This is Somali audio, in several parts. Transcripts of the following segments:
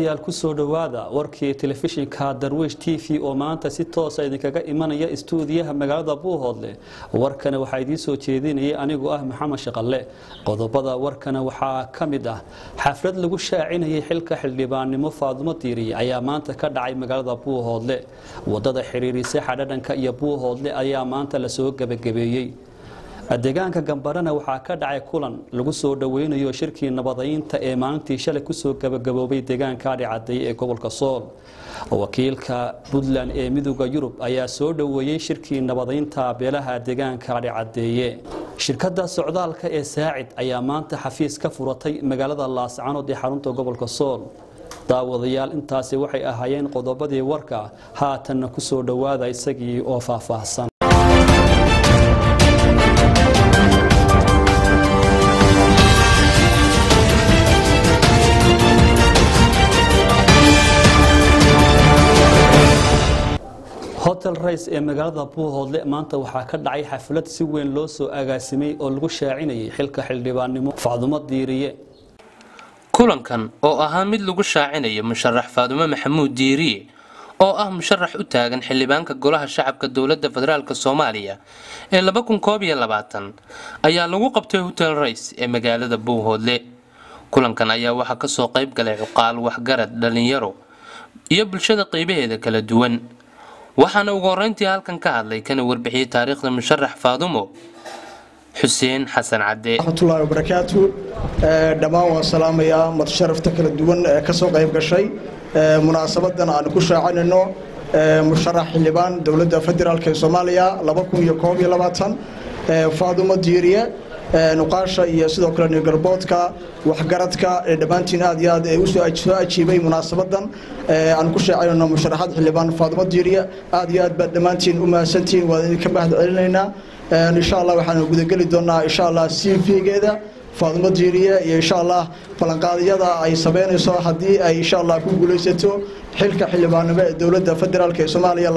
daawadayaal kusoo dhowaada warkii telefishinka darwiish t v oo maanta si toosa idinkaga imanaya istuudiyaha magaalada buuhoodle warkana waxaa idiin soo jeedinayay anigoo ah maxamed shaqalle qodobada warkana waxaa ka mid ah xaflad lagu shaacinayay xilka xildhibaannimo faadumo diiriye ayaa maanta ka dhacay magaalada buuhoodle wadada xiriirisa xadhadhanka iyo buuhoodle ayaa maanta lasoo gebagabeeyey deegaanka gambarana waxaa ka dhacay kulan lagu soo dhoweynayo shirkii nabadaynta ee maalintii shalay kusoo gabagaboobay deegaanka adhicadeeye ee gobolka sool wakiilka puntland ee midooda yurub ayaa soo dhoweeyey shirkii nabadaynta beelaha deegaanka adhicadeeye shirkadda socdaalka ee saacid ayaa maanta xafiis ka furatay magaalada laascanood ee xarunta gobolka sool daawadayaal intaasi waxay ahaayeen qodobadii warka haatanna kusoo dhowaada isagii oo faahfaahsan hotel rays ee magaalada buuhoodle maanta waxaa ka dhacay xaflad si weyn loo soo agaasimay oo lagu shaacinayay xilka xildhibaannimo facdumo diiriye kulankan oo ahaa mid lagu shaacinayo musharax faadumo maxamuud diiriye oo ah musharax u taagan xildhibaanka golaha shacabka dowladda federaalk soomaaliya ee ayaa lagu qabtay hotel rays ee magaalada buuhoodle kulankan ayaa waxaa kasoo qayb galay cuqaal waxgarad dhalinyaro iyo bulshada qeybaheeda kala duwan waxaana ugu horeyntii halkan ka hadlay kana warbixiyey taariikhda musharax faadumo xuseen xasan cadde raxmatullaahi wabarakaatu dhammaan waan salaamayaa madsharafta kala duwan ee ka soo qayb gashay munaasabadan aan ku shaacinayno musharax xildhibaan dowladda federaalk ee soomaaliya faadumo diiriye nuqaasha iyo sidoo kale nirgalboodka waxgaradka dhammaantiin aad iyo aad usoo ajiibay munaasabadan aan ku sheecanayno musharaxaad xildhibaan faadumo diiriye aad iyo aad baad dhammaantiin u mahadsantihiin waan idinka mahad celinaynaa insha allah waxaan gudageli doonaa insha allah c v-geeda faadumo diiriye iyo insha allah ballanqaadyada ay sameynayso haddii ay insha allah ku guulaysato xilka xildhibaannimo ee dowladda federaalk ee soomaaliya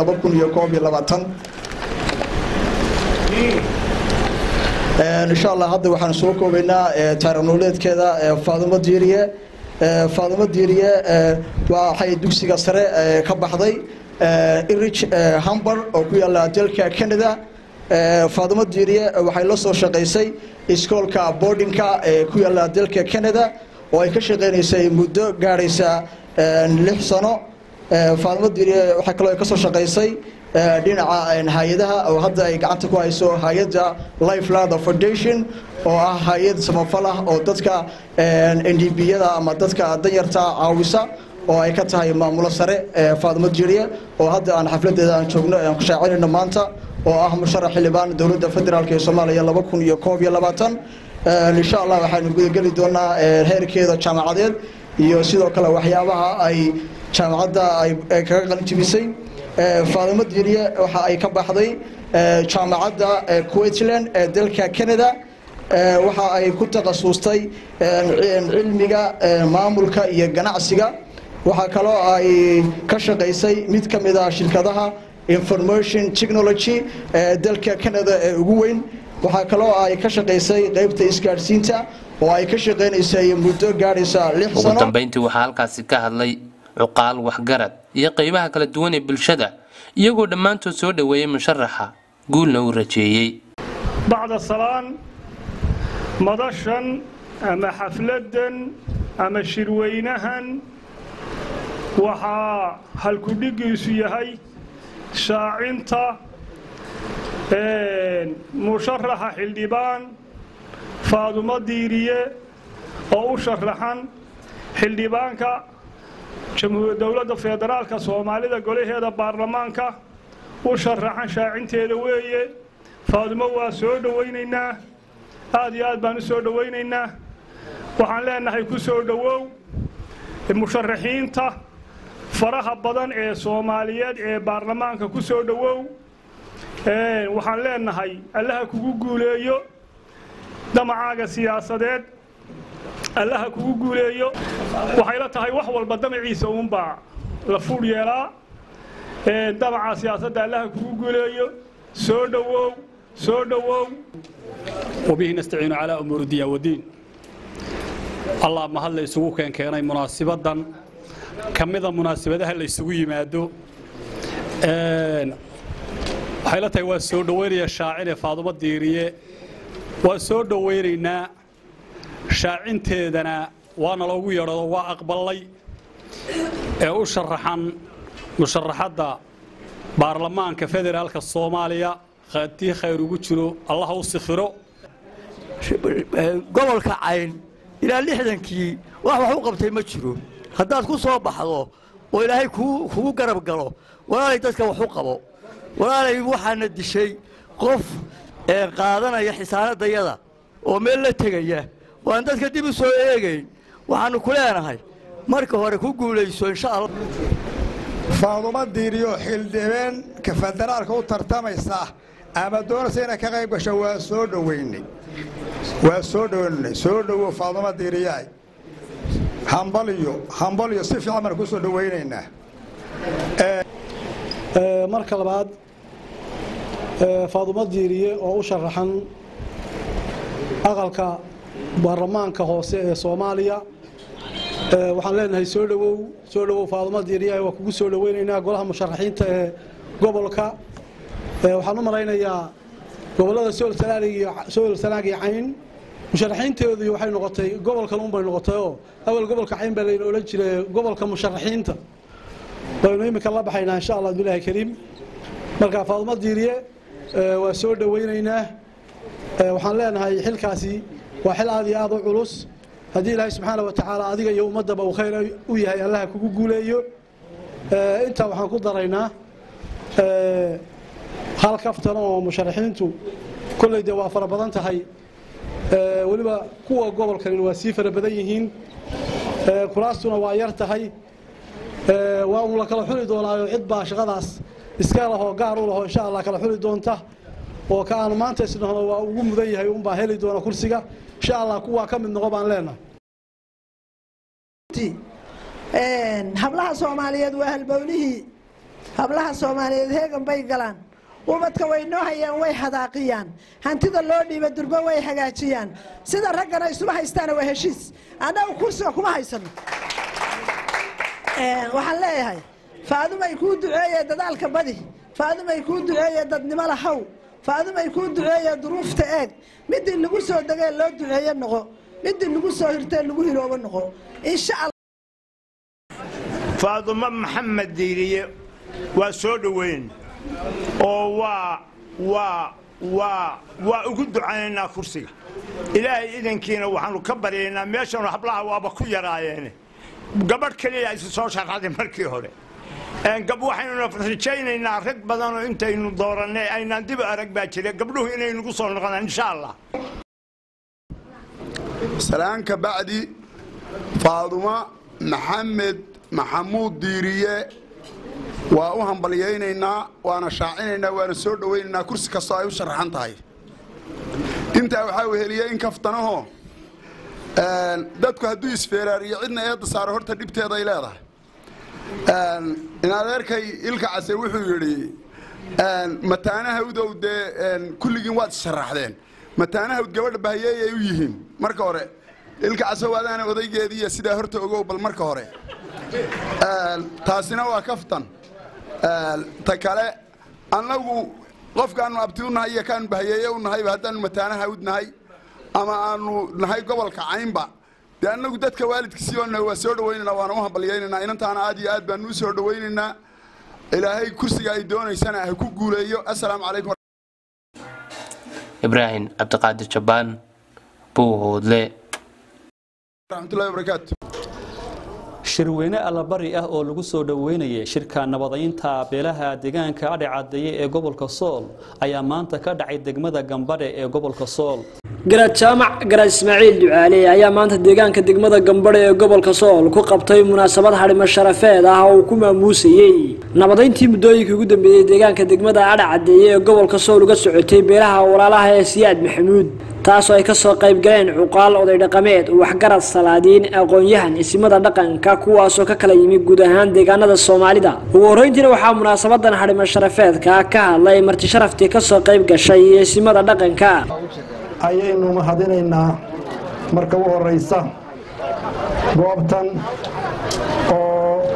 insha allah hadda waxaan soo koobaynaa taarikhnololeedkeeda faadumo diiriye faadumo diiriye waxay dugsiga sare ka baxday irich hambar oo ku yaala dalka canada faadumo diiriye waxay la soo shaqaysay iskoolka boardingka ee ku yaala dalka canada oo ay ka shaqaynaysay muddo gaadhaysa lix sano faadumo diiriye waxaa kaloo ka soo shaqaysay dhinaca hay-adaha oo hadda ay gacanta ku hayso hay-adda life lather foundation oo ah hay-ad samafal ah oo dadka n d b-yada ama dadka danyarta caawisa oo ay ka tahay maamulo sare faadumo diiriye oo hadda aan xafladeeda aan joogno aan ku shaacinayno maanta oo ah musharax xildhibaan dowladda federaalk ee soomaaliya insha allah waxaanu gudageli doonaa heerkeeda jaamacadeed iyo sidoo kale waxyaabaha ay jaamacadda ay kaga qalinjibisay faadumo diiriye waxa ay ka baxday jaamacadda queensland ee dalka canada waxa ay ku takhasustay cilmiga maamulka iyo ganacsiga waxaa kaloo ay ka shaqaysay mid ka mid ah shirkadaha information technology ee dalka canada ee ugu weyn waxaa kaloo ay ka shaqaysay qaybta isgaadhsiinta oo ay ka shaqaynaysay muddo gaadhaysa lix ugu sano dambeyntii waxaa halkaasi ka hadlay cuqaal waxgarad iyo qeybaha kala duwan ee bulshada iyagoo dhammaantood soo dhoweeyey musharaxa guulna uu rajeeyey bacda salaan madashan ama xafladdan ama shirweynahan waxaa halkudhigiisu yahay shaacinta musharaxa xildhibaan faadumo diiriye oo u sharaxan xildhibaanka jamhuuriya dowladda federaalka soomaalida golaheeda baarlamaanka u sharaxan shaacinteeda weeye faadumo waa soo dhowaynaynaa aad iyo aad baan u soo dhowaynaynaa waxaan leenahay ku soo dhowow musharaxiinta faraha badan ee soomaaliyeed ee baarlamaanka ku soo dhowow waxaan leenahay allaha kugu guuleeyo damacaaga siyaasadeed allaha kugu guuleeyo waxay la tahay wax walba damaciisa uunbaa la fuudh yeelaa damaca siyaasadda allaha kugu guuleeyo soo dhowow soo dhowow وبه نستعين على أمور الدين والدين الله ما هلا يسوق كان كان مناسبة ka mida munaasabadaha la isugu yimaado waxay la tahay waa soo dhoweynaya shaacine faadumo diiriye waa soo dhoweynaynaa shaacinteedana waana loogu yeedhado waa aqbalay ee u sharaxan musharaxadda baarlamaanka federaalka soomaaliya haddii khayr ugu jiro allah u sikhiro gobolka cayn ilaa lixdankii wax wax u qabtay ma jiro haddaad ku soo baxdo oo ilaahay kugu garab galo walaalay dadka wax u qabo walaalay waxaana dishay qof qaadanaya xisaanadayada oo meel la tegaya oo aan dadka dib u soo eegayn waxaannu ku leenahay marka hore ku guulayso insha allah faadumo diiriyo xildhibeenka federaalka u tartamaysa ama doonaysa inay ka qayb gasho waa soo dhoweynay waa soo dhoweynay soo dhowow faadumo diiriyaay hambaliyo hambaliyo si fiican baan ku soo dhoweynaynaa marka labaad faadumo diiriye oo u sharaxan aqalka baarlamaanka hoose ee soomaaliya waxaan leenahay soo dhowow soo dhowow faadumo diiriye waa kugu soo dhoweynaynaa golaha musharaxiinta ee gobolka waxaan u malaynayaa gobollada sool sanaag iyo cayn musharaxiinteedu waxay noqotay gobolkan unbay noqotayoo awal gobolka cayn baa layna odhan jiray gobolka musharaxiinta waynu iminka la baxaynaa insha allah bilahi kariim marka faadumo diiriye waa soo dhoweynaynaa waxaan leenahay xilkaasi waa xil aad iyo aad u culus haddii ilaahay subxaana wa tacaala adiga iyo ummaddaba uu khayr u yahay allaha kugu guuleeyo intaa waxaan ku daraynaa hal kaftan oo musharaxiintu kolley dee waa fara badan tahay weliba kuwa gobolkan waa sii fara badan yihiin kuraastuna waa yar tahay waa uun la kala xuli doonaayo cid baa shaqadaas iska lahoo gaar u lahoo insha allah kala xuli doonta oo ka aanu maanta isnahno waa ugu mudan yahay unbaa heli doona kursiga insha allah kuwaa ka mid noqo baan leenahay hablaha soomaaliyeed waa halbowlihii hablaha soomaaliyeed heegan bay galaan ubadka way noo hayaan way hadaaqiyaan hantida loo dhiiba durbo way hagaajiyaan sida raggana isuma haystaana waa heshiis annagu kursiga kuma haysano waxaan leeyahay faadumay kuu duceeye dadaalka badi faadumay kuu duceeye dadnimo lahaw faadumay kuu duceeye duruufta eeg midii lagu soo degee loo duceeye noqo midii lagu soo hirtee lagu hiloobo noqo insha faadumo maxamed diiriye waa soo dhoweyn oo waa waa waa waa ugu ducaynaynaa kursiga ilaahay idankiina waxaanu ka baryaynaa meeshanu hablaha waaba ku yaraayeene gabadh keliya isu soo sharxaday markii hore waxaynuna rajaynaynaa rag badanoo intaynu doorannay aynaan dib arag baa jira gabdhuhu inay nagu soo noqdaan insha allah salaanka bacdi faadumo maxamed maxamuud diiriye waa u hambalyaynaynaa waana shaacinaynaa waana soo dhowaynaynaa kursi kastoo ay u sharaxan tahay intaa waxaa weheliya in kaftanahoo dadku hadduu isfeeraariyo cidna eedda saaro horta dhibteeda ay leedahay in adeerkay ilka case wuxuu yidhi mataanahawdow dee kulligiin waad isharaxdeen mataanahawd gabadha bahayeey ay u yihiin marka hore ilka casow adaana odaygeediiya sidaa horta ogow bal marka hore taasina waa kaftan ta kale annagu qofkaannu abti u nahay iyo kaanu bahayeeye u nahayba haddaannu mataanahawd nahay ama aanu nahay gobolka caynba dee annagu dadka waalidkiisii oo nahay waa soo dhowaynaynaa waana u hambalyaynaynaa inantaana aad iyo aad baanu u soo dhowaynaynaa ilaahay kursiga ay doonaysana ha ku guuleeyo assalaamu calaykum ibraahim cabdiqaadir jabbaan buuhoodle raxmatullahi wabarakaatu shirweyne allabari ah oo lagu soo dhoweynayay shirka nabadaynta beelaha deegaanka adhe cadeeye ee gobolka sool ayaa maanta ka dhacay degmada gambadhe ee gobolka sool garaad jaamac garaad ismaaciil ducaale ayaa maanta deegaanka degmada gambadhe ee gobolka sool ku qabtay munaasabad hadhimo sharafeed ah oo uu ku maamuusayey nabadayntii muddooyinkii ugu dambeeyey deegaanka degmada adhe cadeeye ee gobolka sool uga socotay beelaha walaalaha ee siyaad maxamuud taasoo ay kasoo qayb galeen cuqaal oday dhaqameed waxgarad salaadiin aqoon-yahan isimada dhaqanka kuwaasoo ka kala yimi guud ahaan deegaanada soomaalida ugu horreyntiina waxaa munaasabadan hadhimo sharafeedka ka hadlay marti sharaftii kasoo qayb gashay isimada dhaqanka ayaynu mahadinaynaa marka u horeysa goobtan oo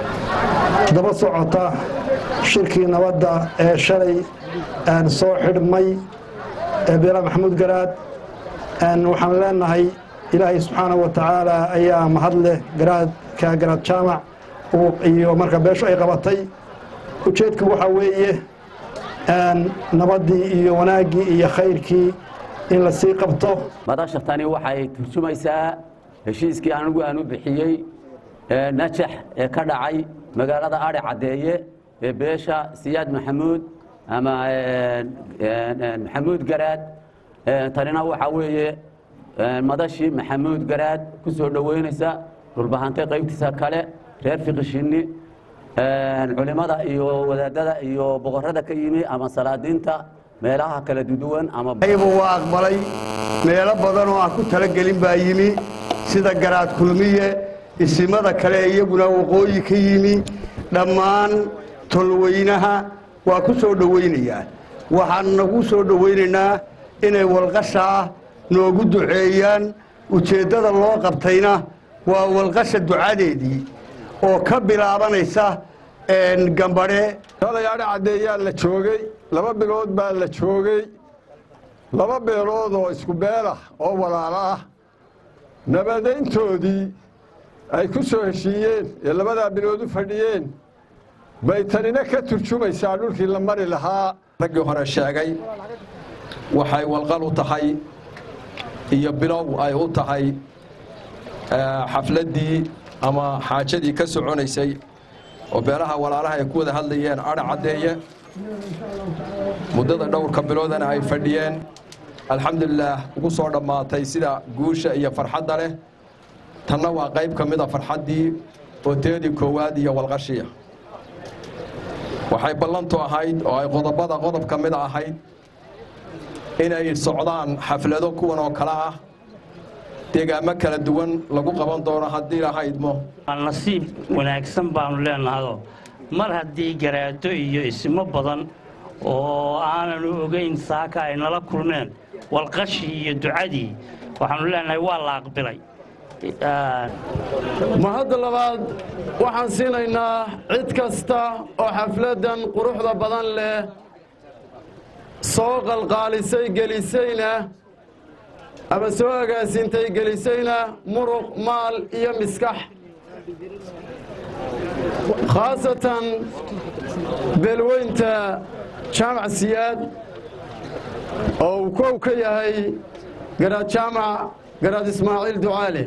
daba socota shirkii nabadda ee shalay soo xidhmay ee beela maxamuud garaad waxaan leenahay ilaahay subxaanahu wa tacaala ayaa mahad leh garaadka garaad jaamac iyo marka beesho ay qabatay ujeedku waxaa weeye nabaddii iyo wanaaggii iyo khayrkii in la sii qabto madasha tani waxay turjumaysaa heshiiskii anigu aan u bixiyey najax ee ka dhacay magaalada adhi caddeeye ee beesha siyaad maxamuud ama maxamuud garaad tanina waxaa weeye madashii maxamuud garaad ku soo dhoweynaysa dhulbahantay qaybtiisa kale reer fiqishinni culimada iyo wadaadada iyo boqorada ka yimi ama salaadiinta meelaha kala duduwan ama aybu waa aqbalay meelo badan oo aan ku talagelin baa yimi sida garaad kulmiye isimada kale iyaguna waqooyi ka yimi dhammaan tolweynaha waa ku soo dhowaynayaa waxaan nagu soo dhowaynaynaa inay walqashaa noogu duceeyaan ujeeddada loo qabtayna waa walqasha ducadeedii oo ka bilaabanaysa gambadhe odayaadha caddeeyaa la joogay laba bilood baa la joogay laba beelood oo isku beelah oo walaalo ah nabadayntoodii ay ku soo heshiiyeen ee labadaa bilood u fadhiyeen bay tanina ka turjumaysaa dhulkii la mari lahaa raggii hore sheegay waxay walqal u tahay iyo bilow ay u tahay xafladdii ama xaajadii ka soconaysay oo beelaha walaalaha ay ku wada hadlayeen adha caddeeye muddada dhowrka biloodana ay fadhiyeen alxamdulilaah ugu soo dhammaatay sida guusha iyo farxadda leh tanna waa qayb ka mida farxaddii oo teedii koowaad iyo walqashiya waxay ballantu ahayd oo ay qodobada qodob ka mid ahayd inay socdaan xaflado kuwan oo kale ah deegaamo kala duwan lagu qaban doono haddii lahaydmo nasiib wanaagsan baanu leenahayoo mar haddii garaado iyo ismo badan oo aananu ogayn saaka ay nala kulmeen walqashii iyo ducadii waxaanu leenahay waa la aqbilay mahadda labaad waxaan siinaynaa cid kasta oo xafladdan quruxda badan leh soo qalqaalisay gelisayna ama soo agaasintay gelisayna muruq maal iyo miskax khaasatan beelweynta jaamac siyaad oo uu kow ka yahay garaad jaamac garaad ismaaciil ducaale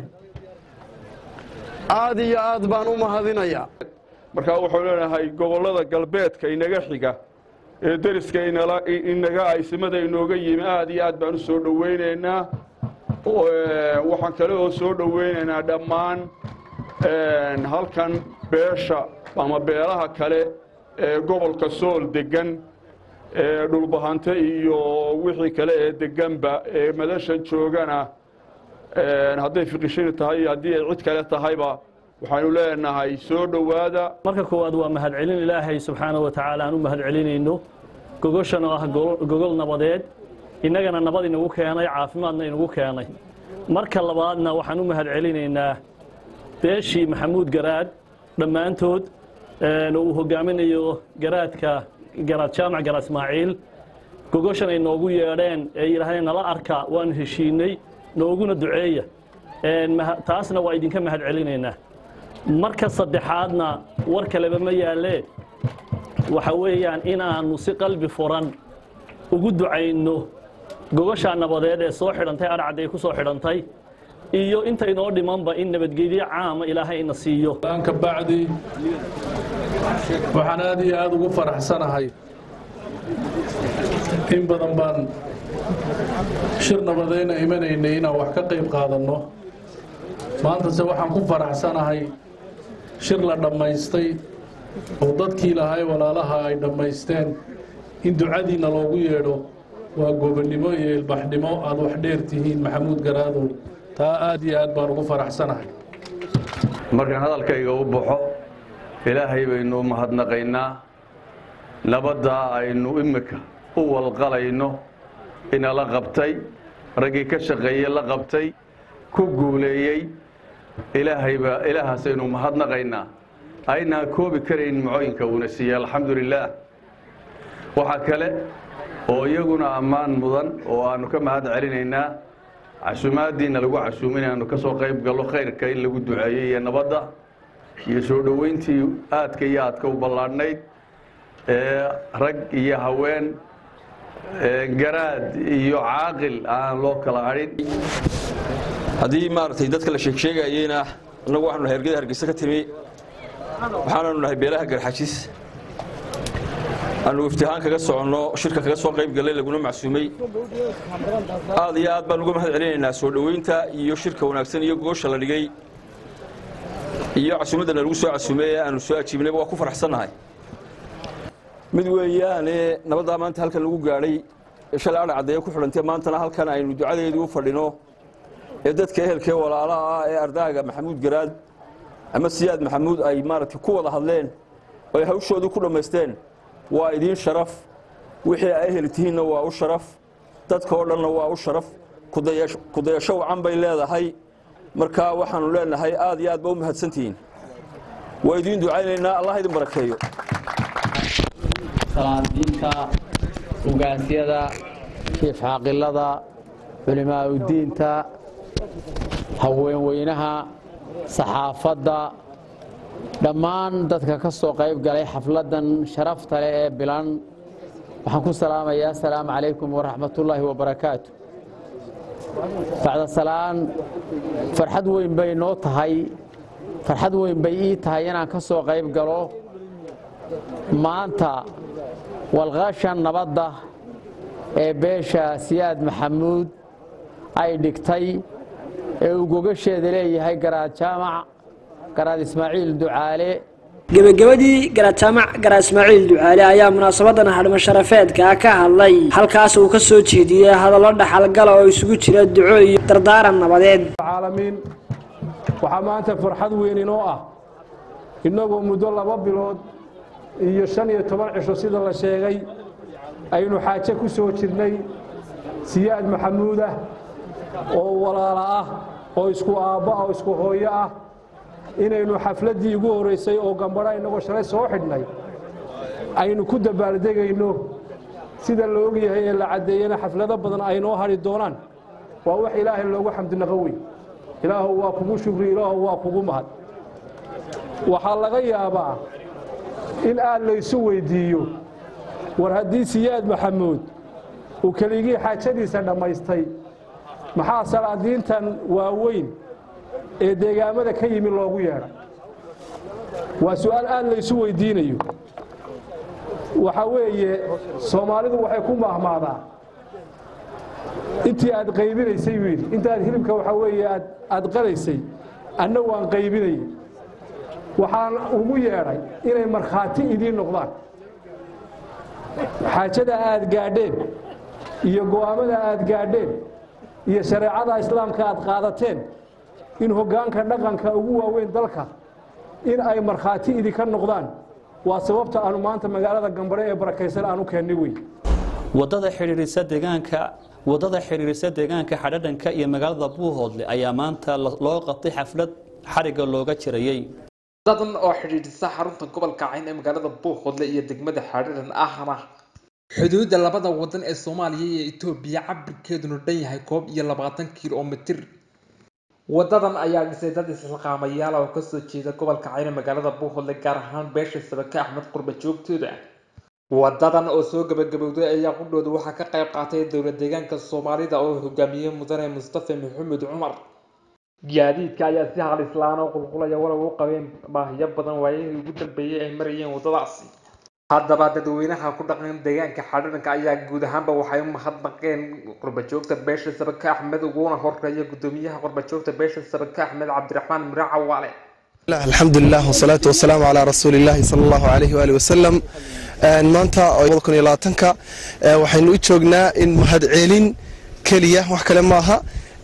aad iyo aad baan u mahadinayaa markaa wuxuu leenahay gobollada galbeedka inaga xiga ee deriska inaga aysimada inooga yimi aad iyo aad baan u soo dhowaynaynaa waxaan kale oo soo dhowaynaynaa dhammaan halkan beesha ama beelaha kale ee gobolka sool degan ee dhulbahante iyo wixii kale ee deganba ee madashan joogana hadday fiqishini tahay iyo haddii ay cid kale tahayba waxaanu leenahay soo dhowaada marka koowaad waa mahadcelin ilaahay subxaanahu wa tacaala aan u mahadcelinayno gogoshan oo ah gogol nabadeed innagana nabad inagu keenay caafimaadna inagu keenay marka labaadna waxaan u mahadcelinaynaa beeshii maxamuud garaad dhammaantood oo uu hogaaminayo garaadka garaad jaamac garaad ismaaciil gogoshan ay noogu yeedheen ee yidhaahdeen nala arka waanu heshiinay nooguna duceeya taasna waa idinka mahad celinaynaa marka saddexaadna war kaleba ma yaallee waxa weeyaan inaannu si qalbi furan ugu ducayno gogoshaa nabadeed ee soo xidhantay adhacday ku soo xidhantay iyo inta inoo dhimanba in nabadgelyo caama ilaahay ina siiyo ka bacdi waxaan aad iyo aad ugu faraxsanahay in badan baan shir nabadayna imanaynay inaan wax ka qayb qaadanno maantase waxaan ku faraxsanahay shir la dhammaystay oo dadkii lahay walaalaha ay dhammaysteen in ducadiinna loogu yeedho waa gobonnimo iyo ilbaxnimo aad wax dheer tihiin maxamuud garaadow taa aad iyo aad baan ugu faraxsanahay markaan hadalkayga u baxo ilaahay baynu u mahadnaqaynaa nabadda aynu imika u walqalayno inala qabtay raggii ka shaqeeyey la qabtay ku guuleeyey ilaahaybaa ilaahaasaynu mahadnaqaynaa aynaan koobi karayn nimcooyinka uuna siiyey alxamdulilaah waxaa kale oo iyaguna ammaan mudan oo aanu ka mahad celinaynaa casumaadiina lagu casuumin aanu ka soo qayb gallo khayrka in lagu duceeyey iyo nabadda iyo soo dhoweyntii aadka iyo aadka u ballaadhnayd ee rag iyo haween garaad iyo caaqil aan loo kala hadhin haddii maaragtay dadka la sheegsheegayeyna annagu waxaanu nahay ergada hargeysa ka timi waxaananu nahay beelaha garxajis aanu iftihaan kaga soconno shirka kaga soo qayb gallay laguna macsuumay aad iyo aad baan uga mahad celinaynaa soo dhoweynta iyo shirka wanaagsan iyo goosha la dhigay iyo casuumaddana lagu soo casuumay ee aanu soo ajiibnayba waa ku faraxsannahay mid weeyaane nabaddaa maanta halkan lagu gaadhay ee shalay adha caddeeye ku xidhantay maantana halkan aynu ducadeedii u fadhino ee dadka ehelkee walaalaha ah ee ardaaga maxamuud garaad ama siyaad maxamuud ay maaragtay ku wada hadleen oo ay hawshoodii ku dhammaysteen waa idiin sharaf wixii ay ehel tihiinna waa u sharaf dadka oo dhanna waa u sharaf kudayasho wacan bay leedahay marka waxaanu leenahay aad iyo aad ba u mahadsantihiin waa idiin ducaynaynaa allah idin barakeeyo salaadiinta ugaasyada shiif caaqilada culimaauddiinta haweenweynaha saxaafadda dhammaan dadka ka soo qayb galay xafladdan sharafta leh ee bilan waxaan ku salaamayaa asalaamu calaykum waraxmatullaahi wabarakaatu bacda salaan farxad weyn bay noo tahay farxad weyn bay ii tahay inaan ka soo qayb galo maanta walqaashan nabadda ee beesha siyaad maxamuud ay dhigtay ee uu gogasheeda leeyahay garaad jaamac garaad ismaaciil ducaale gebagabadii garaad jaamac garaad ismaaciil ducaale ayaa munaasabadan hadhimo sharafeedka ka hadlay halkaas uu ka soo jeediyey hadallo dhaxalgala oo isugu jira duco iyo dardaaran nabadeed caalamiin waxaa maanta farxad weyn inoo ah innagoo muddo laba bilood iyo shan iyo toban cisho sida la sheegay aynu xaaje ku soo jirnay siyaad maxamuud ah oo walaala ah oo isku aabbo ah oo isku hooyo ah inaynu xafladdii ugu horraysay oo gambadha innagoo shalay soo xidhnay aynu ku dabaaldegayno sida la ogyahay ee la caddeeyena xaflado badan ay noo hadhi doonaan waa wax ilaahay loogu xamdinaqo wey ilaahu waa kugu shukri ilaahu waa kugu mahad waxaa laga yaabaa in aad laysu weyddiiyo war haddii siyaad maxamuud uu keligii xaajadiisa dhammaystay maxaa salaadiintan waaweyn ee deegaamada ka yimi loogu yeedhay waa su'aal aad laysu weyddiinayo waxaa weeye soomaalidu waxay ku mahmaadaa intii aad qaybinaysay wiil intaad hilibka waxaa weeye aad qalaysay anna waan qaybinayay waxaan ugu yeedhay inay markhaati idiin noqdaan xaajada aad gaadheen iyo go'aammada aad gaadheen iyo shareecada islaamka aad qaadateen in hoggaanka dhaqanka ugu waaweyn dalka in ay markhaati idinka noqdaan waa sababta aanu maanta magaalada gambare ee barakaysan aan u keennay wey wadada xidhiirisa deegaanka wadada xidhiirisa deegaanka xadhadhanka iyo magaalada buuhoodle ayaa maanta loo qabtay xaflad xariga looga jirayey wadadan oo xidhiidhisa xarunta gobolka cayn ee magaalada buuhoodle iyo degmada xadhadhan ahna xuduudda labada wadan ee soomaaliya iyo etoobiya cabirkeeduna dhan yahay koob iyo labaatan kilomitir wadadan ayaa dhisay dad isxilqaamayaal oo kasoo jeeda gobolka cayn ee magaalada buuhoodle gaar ahaan beesha sabake axmed qurba joogtooda wadadan oo soo gabagabowday ayaa qudhooda waxaa ka qayb qaatay dowlad deegaanka soomaalida oo hogaamiyey mudane mustafa maxamed cumar gaadiidka ayaa si halislaan oo qulqulaya walow u qabeen baahiyo badan waayihii ugu dambeeyey ay marayeen wadadaasi haddaba dadweynaha ku dhaqan deegaanka xadhanka ayaa guud ahaanba waxay u mahadnaqeen qurbajoogta beesha sabake axmed uguna horeeya gudoomiyaha qurbajoogta beesha sabake axmed cabdiraxmaan miro cawaale الحمد لله والصلاة والسلام على رسول الله صلى الله عليه وآله وسلم maanta kun iyo labaatanka waxaynu u joognaa in mahadcelin keliya wax kale maaha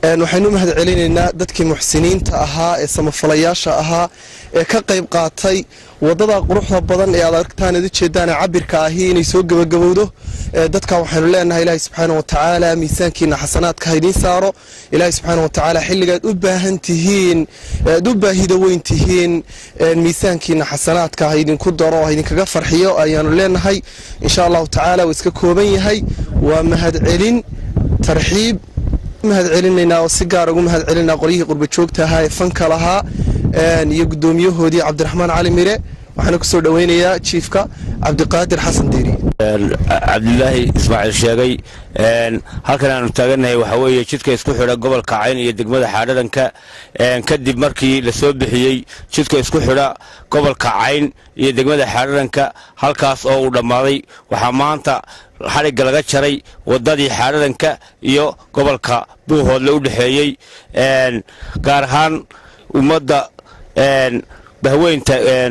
waxaynu mahad celinaynaa dadkii muxsiniinta ahaa ee samafalayaasha ahaa ee ka qayb qaatay wadada quruxda badan ee aad aragtaan ad ujeedaan ee cabirka ahi inay soo gebagabowdo dadka waxaynu leenahay ilaahay subxaana watacaala miisaankiina xasanaadka haydiin saaro ilaahay subxaana watacaala xilligaad u baahan tihiin aad u baahida weyn tihiin miisaankiina xasanaadka haydinku daro haydinkaga farxiyo ayaanu leenahay insha allahu tacaala waa iska kooban yahay waa mahad celin tarxiib mahad celinaynaa oo si gaar ugu mahad celinaa qolyihii qurba joogta ahaa ee fanka lahaa iyo guddoomiyahoodii cabdiraxmaan cali mire waxaana kusoo dhoweynayaa jiifka cabdiqaadir xasan diiri cabdilaahi ismaaciil sheegay halkan aanu taagannahay waxaa weeye jidka isku xidha gobolka cayn iyo degmada xaadhadanka kadib markii la soo bixiyey jidka isku xidha gobolka cayn iyo degmada xaadhadanka halkaas oo uu dhammaaday waxaa maanta xadhigga laga jaray waddadii xaadhadanka iyo gobolka buuhoodle u dhexeeyey gaar ahaan ummadda bahweynta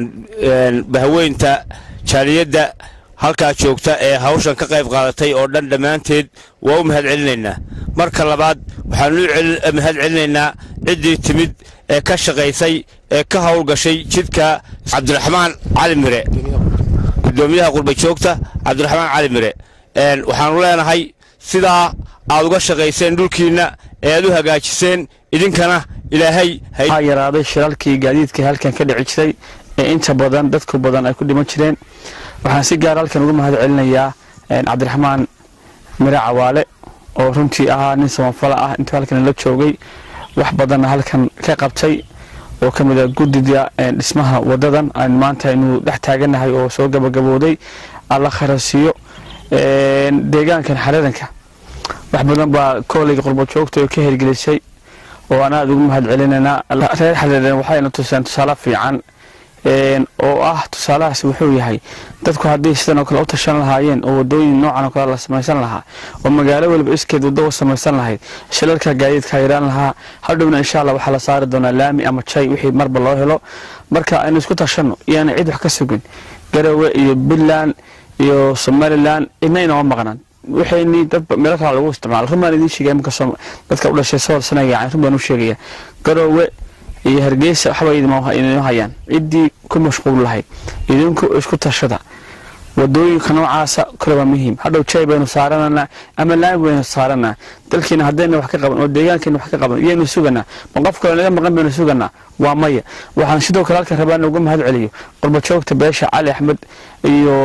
bahweynta jaaliyadda halkaa joogta ee hawshan ka qayb qaadatay oo dhan dhammaanteed waa u mahad celinaynaa marka labaad waxaanu u mahad celinaynaa ciddii timid ee ka shaqaysay ee ka howlgashay jidka cabdiraxmaan cali mire gudoomiyaha qurba joogta cabdiraxmaan cali mire waxaanu leenahay sidaa aad uga shaqayseen dhulkiinna ee aad u hagaajiseen idinkana ilaahay waxaa yaraaday shiralkii gaadiidka halkan ka dhici jiray ee inta badan dadku badan ay ku dhiman jireen waxaan si gaar halkan uga mahad celinayaa cabdiraxmaan mire cawaale oo runtii ahaa nin samafala ah intuu halkan la joogay wax badanna halkan ka qabtay oo ka mid a guddida dhismaha wadadan aan maanta aynu dhex taaganahay oo soo gabagabooday alla kharasiiyo deegaankan xaradanka wax badan baa kooleyga qurbo joogta oo ka hirgelisay oo aan aada ugu mahad celinaynaa reer xaradan waxayna tuseen tusaale fiican oo ah tusaalahaas wuxuu yahay dadku haddii sidan oo kale u tashan lahaayeen oo wadooyin noocan oo kale la samaysan lahaa oo magaalo weliba iskeed waddo u samaysan lahayd shilalka gaadiidka yaraan lahaa hadhowna insha allah waxaa la saari doonaa laami ama jay wixii marba loo helo marka aynu isku tashanno iyaana cid wax ka sugin garowe iyo puntland iyo somalilan cidna inama maqnaan waxayni dad meelo kale lagu isticmaalo run baan idiin sheegaya iminka dadka u dhashay sool sanaya run baan u sheegaya garowe iyo hargeysa waxba idinma hayaan ciddii ku mashquul lahayd idinku isku tashada wadooyinka noocaasa kale waa muhiim hadhow jay baynu saarananaa ama laami baynu saaranaa dalkiina haddayna wax ka qaban oo deegaankeena wax ka qaban iyaynu suganaa ma qof kale naga maqan baynu suganaa waa maya waxaan sidoo kale halkan rabaa in ugu mahad celiyo qurba joogta beesha cali axmed iyo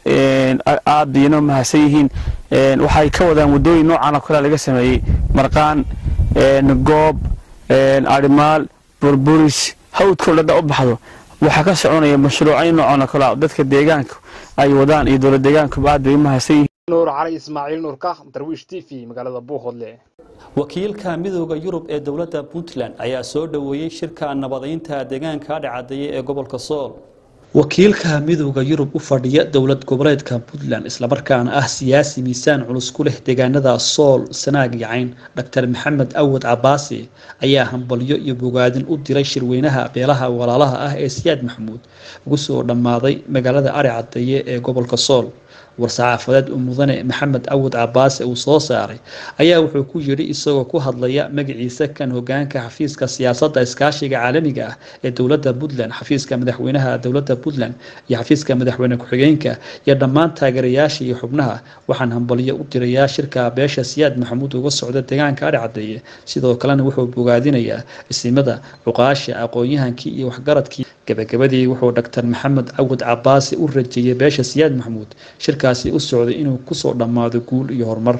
aad iyana mahadsan yihiin waxay ka wadaan wadooyin noocan oo kale laga sameeyey marqaan goob arimaal burburis hawdkoo dhadha u baxdo waxaa ka soconaya mashruucyo noocan oo kale dadka deegaanka ay wadaan iyo dowlad deegaankuba aad bay u mahadsan yihiin nuur cali ismaaciil nuurka darwiish t v magaalada buuhoodle wakiilka midooda yurub ee dowladda puntland ayaa soo dhoweeyey shirka nabadaynta deegaanka dhacadaya ee gobolka sool wakiilka midooda yurub u fadhiya dowlad goboleedka puntland islamarkaana ah siyaasi miisaan culus ku leh deegaanada sool sanaag iyo cayn dr maxamed awad cabaasi ayaa hambalyo iyo bogaadin u diray shirweynaha beelaha walaalaha ah ee siyaad maxamuud ugu soo dhammaaday magaalada ari cadeeye ee gobolka sool war-saxaafadeed u mudane maxamed awad cabaase uu soo saaray ayaa wuxuu ku yidhi isagoo ku hadlaya magaciisa kan hogaanka xafiiska siyaasadda iskaashiga caalamiga ah ee dowladda puntland xafiiska madaxweynaha dowladda puntland iyo xafiiska madaxweyne ku-xigeenka iyo dhammaan taageerayaasha iyo xubnaha waxaan hambalyo u dirayaa shirka beesha siyaad maxamuud uga socda deegaanka ari cadeeye sidoo kalena wuxuu bogaadinayaa isimada cuqaasha aqoon-yahankii iyo waxgaradkii gabagabadii wuxuu dr maxamed awad cabaasi u rajeeyay beesha siyaad maxamuud shirkaasi u socday inuu kusoo dhammaado guul iyo horumar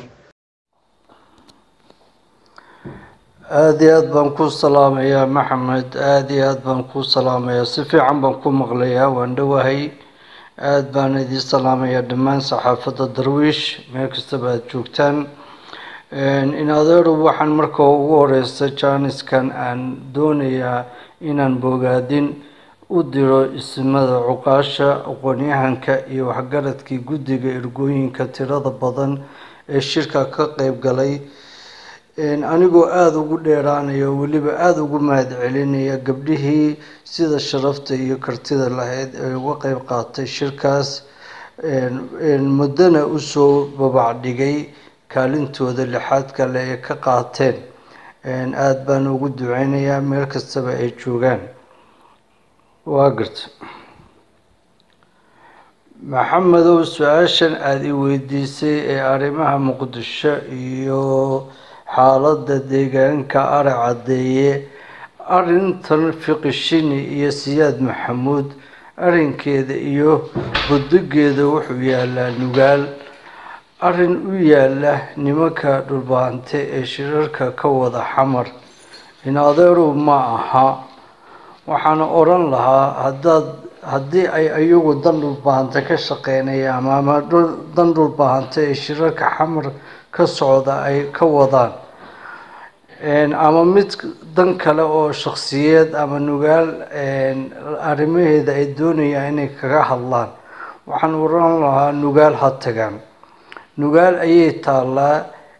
aada iyo aad baan kuu salaamayaa maxamed aada iyo aad baan kuu salaamayaa si fiican baan ku maqlayaa waan dhowahay aada baan idiin salaamayaa dhammaan saxaafadda darwiish meel kastaba aada joogtaan in adeeru waxaan marka ugu horeysta jaaniskan aan doonayaa inaan bogaadin u diro isimada cuqaasha aqoon-yahanka iyo waxgaradkii guddiga ergooyinka tirada badan ee shirka ka qeyb galay anigoo aada ugu dheeraanaya oo weliba aada ugu mahad celinaya gabdhihii sida sharafta iyo kartida lahayd ee uga qeyb qaatay shirkaas muddana usoo babacdhigay kaalintooda lixaad kale ee ka qaateen aada baan ugu duceynayaa meel kastaba ay joogaan waa garta maxamedow su-aashan aada i weydiisay ee arrimaha muqdisho iyo xaaladda deegaanka ari caddeeye arrintan fiqishini iyo siyaad maxamuud arrinkeeda iyo budigeeda wuxuu yaalaa nugaal arrin u yaala nimanka dhulbaante ee shirarka ka wada xamar in adeerow ma aha waxaana odhan lahaa haddaad haddii ay iyagu dan dhulbaahante ka shaqeynayaan ama dan dhulbaahante ee shirarka xamar ka socda ay ka wadaan ama mid dan kale oo shakhsiyeed ama nugaal arrimaheeda ay doonayaan inay kaga hadlaan waxaan odhan lahaa nugaal ha tagaan nugaal ayay taallaa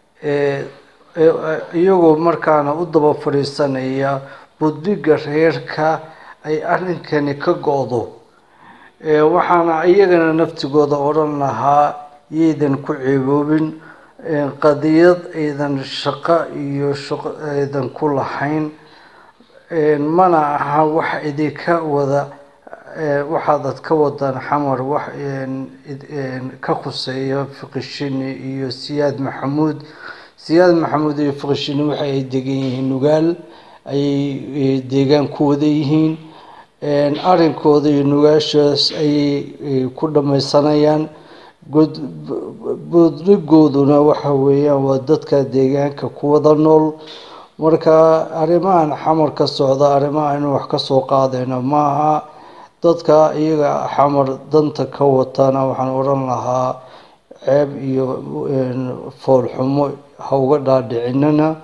iyagoo markaana u daba fadhiisanaya budbiga reerka ay arrinkani ka go-do waxaana iyagana naftigooda odhan lahaa yaydan ku ceeboobin qadiyad aydan shaqo iyo shaqo aydan ku lahayn mana aha wax idinka wada waxaadad ka wadaan xamar wax ka khuseeya fiqishini iyo siyaad maxamuud siyaad maxamuud iyo fiqishini waxa ay degan yihiin nugaal ayay deegaan ku wada yihiin arrinkooda iyo nugaashaas ayay ku dhamaysanayaan budrigooduna waxa weeyaan waa dadka deegaanka ku wada nool marka arrimahan xamar ka socda arrimaha inuu wax ka soo qaadayno maaha dadka iyaga xamar danta ka watana waxaan odhan lahaa ceeb iyo foolxumo ha uga dhaadhicinana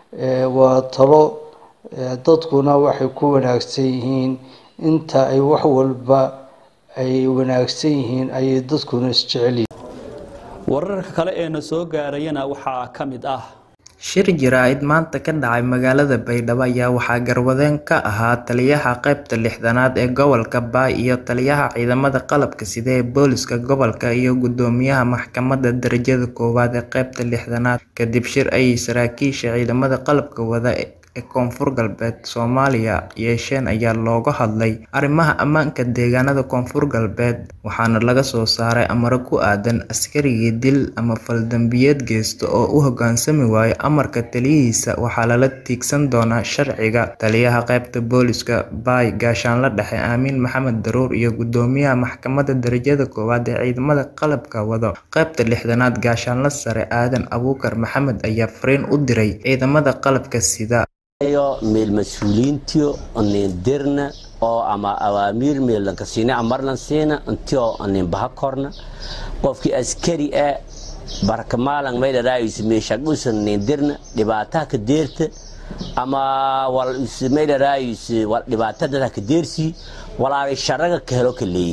waa talo dadkuna waxay ku wanaagsan yihiin inta ay wax walba ay wanaagsan yihiin ayay dadkuna isjecel yihiin wararka kale ee na soo gaarayana waxaa ka mid ah shir jaraa'id maanta ka dhacay magaalada baydhabo ayaa waxaa garwadeen ka ahaa taliyaha qaybta lixdanaad ee gobolka baay iyo taliyaha ciidamada qalabka sida ee booliska gobolka iyo gudoomiyaha maxkamadda darajada koowaad ee qaybta lixdanaad kadib shir ayay saraakiisha ciidamada qalabka wada ee koonfur galbeed soomaaliya yeesheen ayaa looga hadlay arrimaha ammaanka deegaanada koonfur galbeed waxaana laga soo saaray amaro ku aadan askarigii dil ama faldambiyeed geysta oo u hoggaansami waayo amarka taliyihiisa waxaa lala tiigsan doonaa sharciga taliyaha qaybta booliska baay gaashaanla dhexe aamiin maxamed daruur iyo gudoomiyaha maxkamadda darajada koowaad ee ciidamada qalabka wado qaybta lixdanaad gaashaanla sare aadan abuukar maxamed ayaa fariin u diray ciidamada qalabka sida iyo meel mas-uuliyiintiyo nin dirna oo ama awaamiir meelanka siina amarlan siina intio nin baha korna qofkii askari ah barkamaalan maydharaayus meeshadhusan nin dirna dhibaataha ka deerta ama wal maydharaayus wal dhibaatada ka deersi walaalay sharaga ka helo ka leeyay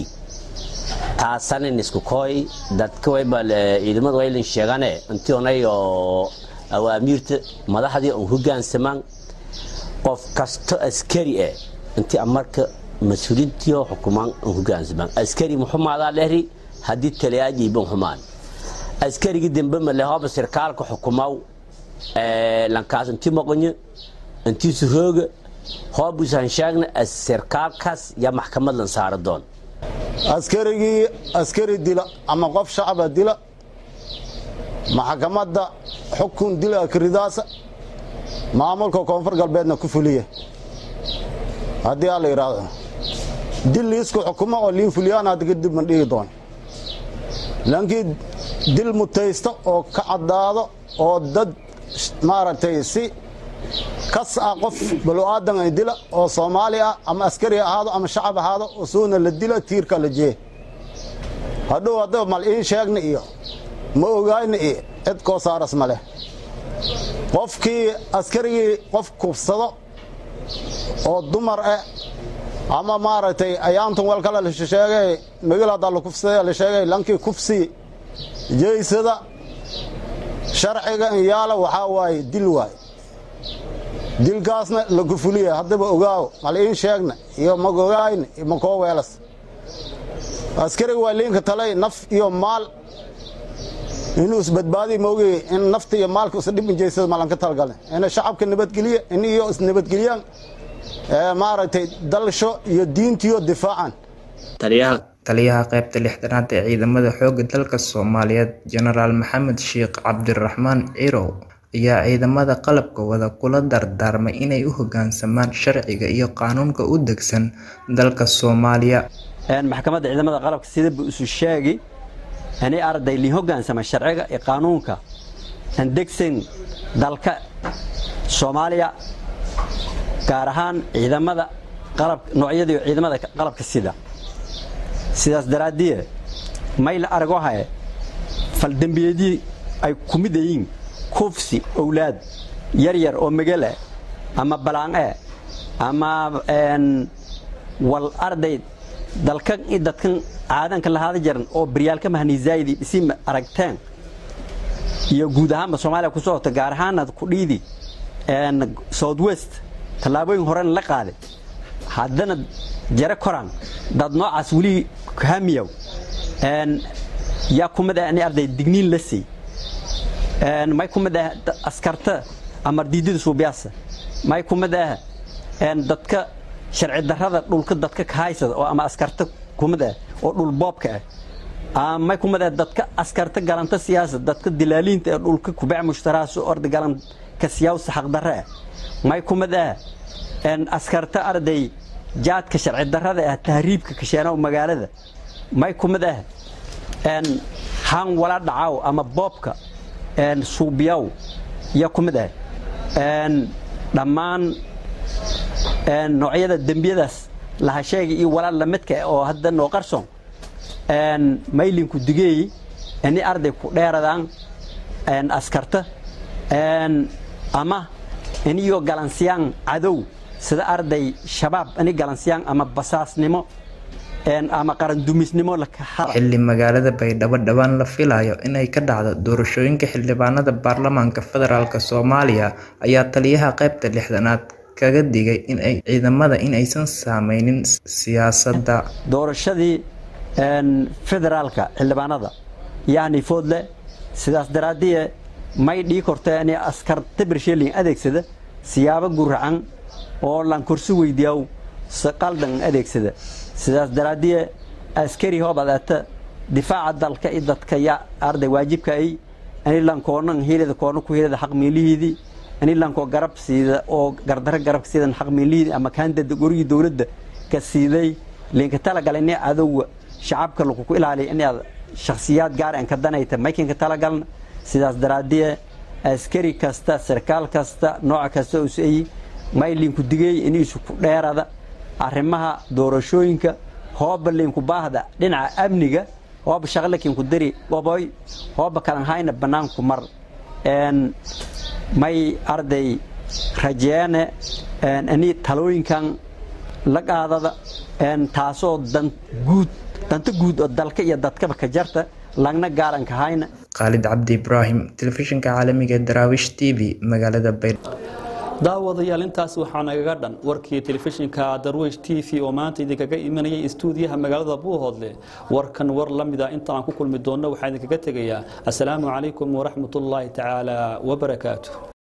taasanin isku kooy dadka wayba ciidamada waylin sheegane intionay oo awaamiirta madaxdii on hogaansamaan qof kasto askari ah intii amarka mas-uuliintiyo xukumaan an hogaansamaan askari muxumaadaa dhehri haddii taliyaajiiban xumaan askarigii dambe male hooba sirkaalka xukumaw lankaas intii maqonyo intii surooga hoobusan sheegna sirkaalkaas yaa maxkamad lan saara doon askarigii askari dila ama qof shacaba dila maxkamadda xukun dila akridaasa maamulka koonfur galbeedna ku fuliya haddii aa la yidhaahdo dil liisku xukumo oo liin fuliyaan hadda kadib man dhigi doon laankii dil mutaysta oo ka caddaado oo dad maaragtay si kas ah qof balo-aadan ay dila oo soomaali ah ama askari ahaado ama shacab ahaado usuuna la dila tiirka la jee hadhow haddaba mal iin sheegna iyo ma ogaayna iyo cid koo saaras ma leh qofkii askarigii qof kubsado oo dumar ah ama maaragtay ayaantan wal kale la sheegay magil haddaa la kufsaday la sheegay lankii kufsi jeysada sharciga in yaala waxaa waaye dil waaye dilkaasna lagu fuliya haddaba ogaawo mal iin sheegna iyo magogaayna iyo makoo weelas askariga waa liinka talay naf iyo maal inuu isbadbaadi moogi in nafta iyo maalka isa dhib injeysada malanka talgale ina shacabka nabadgeliya in iyo isnabadgeliyaan maaragtay dalsho iyo diintiyo difaacan taliyaha qaybta lixdanaad ee ciidamada xoogga dalka soomaaliyeed jenaraal maxamed sheekh cabdiraxmaan cirow ayaa ciidamada qalabka wada kula dardaarmay inay u hoggaansamaan sharciga iyo qaanuunka u degsan dalka soomaaliya maxkamadda ciidamada qalabka sida buu isu sheegi inay arday liin hoggaansama sharciga iyo qaanuunka aan degsan dalka soomaaliya gaar ahaan ciidamada qalab noocyadii ciidamada qalabka sida sidaas daraaddiye may la argo haye faldembiyeedii ay ku mid yihiin kufsi owlaad yar yar oo megale ama balaan'e ama wal arday dalkan i dadkan caadanka lahaada jaran oo baryaalka mahaniisaaydi isi aragteen iyo guud ahaanba soomaaliya ku socota gaar ahaana kudhiidi south west tallaabooyin horena la qaaday haddana jare koraan dad noocaas weli hamiyow yaa kumid ah in arday digniin la siy may kumid ah askarta amar diidada suubiyaasa may kumid ah dadka sharci darrada dhulka dadka ka haysada oo ama askarta kumid ah oo dhul boobka ah may kumid ah dadka askarta galanta siyaasad dadka dilaaliinta ee dhulka kubac mushtarahaas orda galan ka siyaawsa xaqdarre ah may kumid ah askarta arday jaadka sharci darrada ah tahriibka kasheena magaalada may kumid ah han wala dhacaw ama boobka suubiyaw ya kumid ah dhammaan noocyada dembiyadaas lahasheega iyo walaal lamidka oo hadda noo qarsoon maylinku digeey ini arday ku dheeradaan askarta ama iniyo galansiyaan cadow sida arday shabaab ini galansiyaan ama basaasnimo ama qarandumisnimo xilli magaalada baydhabo dhowaan la filayo inay ka dhacdo doorashooyinka xildhibaanada baarlamaanka federaalk soomaaliya ayaa taliyaha qaybta lixdanaad kaga digay in ay ciidamada in aysan saameynin siyaasadda doorashadii federaalka xildhibaanada yani foodle sidaas daraaddiye may dhii korta in askarta bersheelin adeegsada siyaabo guracan oo lan korsi weydiyaw qaldan adeegsada sidaas daraaddiye askari hoobadaata difaaca dalka i dadka ya arday waajibka ay anilan koonan hilida koona ku hilida xaq miilihiidii anilankoo garab siida oo gardaro garabka siidan xaq miilihiidii ama kaandada gorigii dowladda ka siiday linka talagalay in cadowga shacabka laguku ilaaliya inaad shakhsiyaad gaar aan ka danayta maykinka talagalna sidaas daraaddiye askari kasta sarkaal kasta nooc kasta usayi maylinku digey iniisu ku dheerada arrimaha doorashooyinka hooba linku baahda dhinaca amniga hooba shaqlakinku dari goboy hooba kalanhayna bannaanku mar may arday rajeene ini talooyinkan la qaadada taasoo dan guud danta guud oo dalka iyo dadkaba ka jarta lagna gaaranka hayna khaalid cabdi ibraahim telefishinka caalamiga ee daraawish t v magaalada baydhabo daawadayaal intaas waxaa nagaga dhan warkii telefishinka darwish t v oo maanta idinkaga imanayay istuudiyaha magaalada buuhoodle warkan war la mida inta aan ku kulmi doonno waxaa idinkaga tegayaa asalaamu calaykum waraxmatullaahi tacaala wabarakaatu